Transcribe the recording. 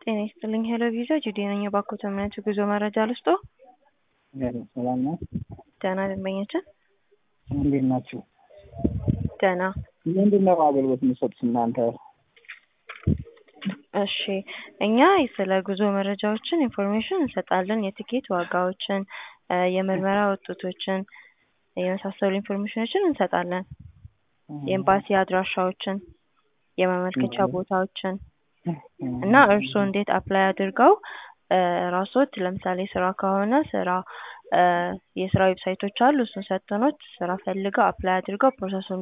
ጤና ይስጥልኝ ሄሎ ቪዛ ጁዲ ነኝ። የባኮተ እምነት ጉዞ መረጃ ልስጦ? ሰላም ነው። ደህና ደንበኛችን እንዴት ናችሁ? ደህና ምንድን ነው አገልግሎት የሚሰጡት እናንተ? እሺ እኛ ስለ ጉዞ መረጃዎችን ኢንፎርሜሽን እንሰጣለን። የትኬት ዋጋዎችን፣ የምርመራ ውጤቶችን የመሳሰሉ ኢንፎርሜሽኖችን እንሰጣለን። የኤምባሲ አድራሻዎችን፣ የማመልከቻ ቦታዎችን እና እርስዎ እንዴት አፕላይ አድርገው ራስዎት ለምሳሌ ስራ ከሆነ ስራ የስራ ዌብሳይቶች አሉ። እሱን ሰጥተኖት ስራ ፈልገው አፕላይ አድርገው ፕሮሰሱን